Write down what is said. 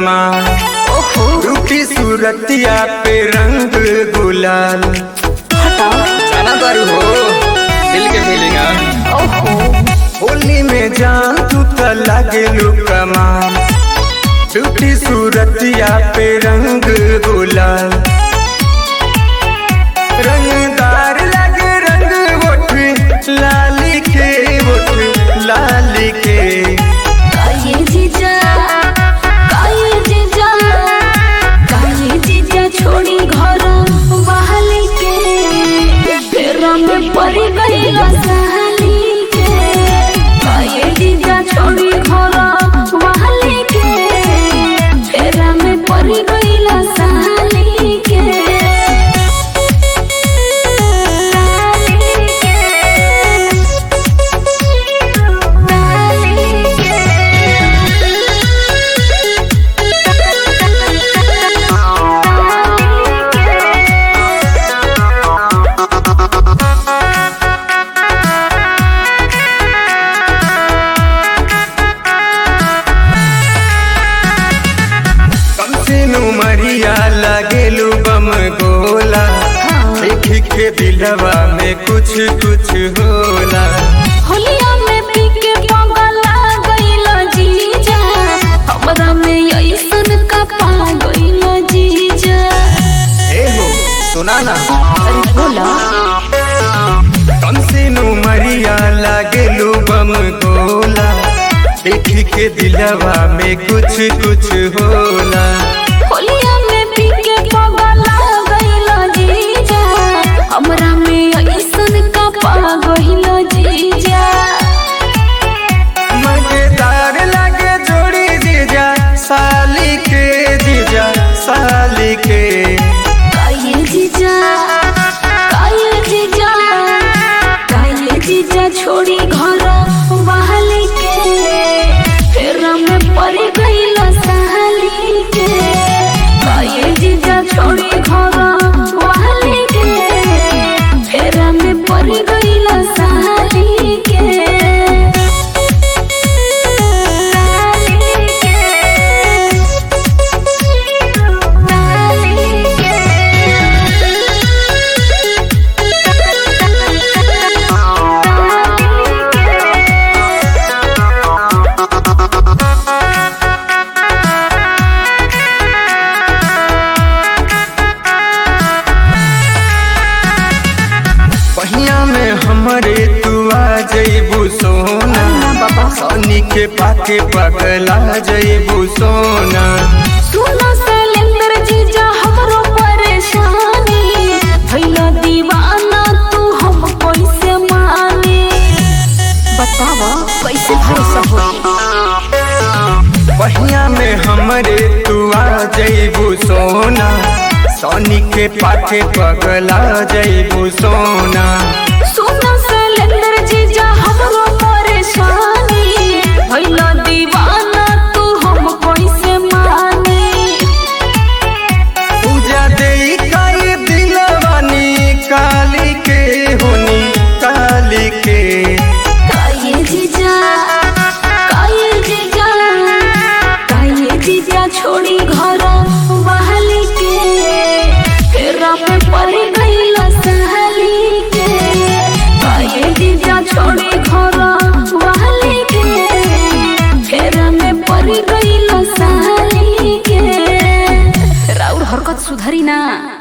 कमाल ओहो रूठी सूरतिया पे रंग गुलाल हटाओ जाना दारू हो दिल के फीलिंग ओहो होली में जान तू त लागे कमाल रूठी सूरतिया पे रंग गुलाल रंगदार लगे रंग वोट लाली के वोट लाली के काये जीजा काये जीजा काये जीजा छोड़ी घर बहाली के फेरा में पड़ी गई सहाली के काये जीजा छोड़ी घर बहाली के फेरा में पड़ी गई सहाली के कम से मरिया लगेलू बम गोला देख के दिलवा में कुछ कुछ होला होलिया में पी के पगला गइलो जीजा हमरा में ऐसन का पा गइलो जीजा ए हो सुना ना अरे बोला कम से मरिया लगेलू बम गोला देख के दिलवा में कुछ कुछ होला होलिया में पी के पगला गइलो जीजा हमरा में ऐसन का पा गइलो जीजा मजेदार लगे जोड़ी जीजा साली के जीजा साली के काये जीजा काये जीजा काये जीजा छोड़ी घर बहाली के फेरा में पड़ गइल सहाली के काये जीजा छोड़ी घर बहाली के फेरा में पड़ गइल सहाली के सहाली पहिया में हमरे तू आ जइबू सोना सनी के पाके पगला जइबू सोना सुनो शैलेंद्र जीजा हमरो परेशानी भइला दीवाना तू हम कैसे माने बतावा कैसे भरोसा होई पहिया में हमरे तू आ जइबू सोना सनी के पाके पगला जइबू सोना सुनो शैलेंद्र जीजा हमरो परेशानी भइला दीवाना तू हम कैसे माने पूजा देई काई दिलवानी काली के होनी काली के काये जीजा काये जीजा काये जीजा छोड़ी घर बहाली के फेरा में पड़ गइल सहाली के काये जीजा छोड़ी घर बहाली के फेरा में पड़ गइल सहाली के राउर हरकत सुधरी ना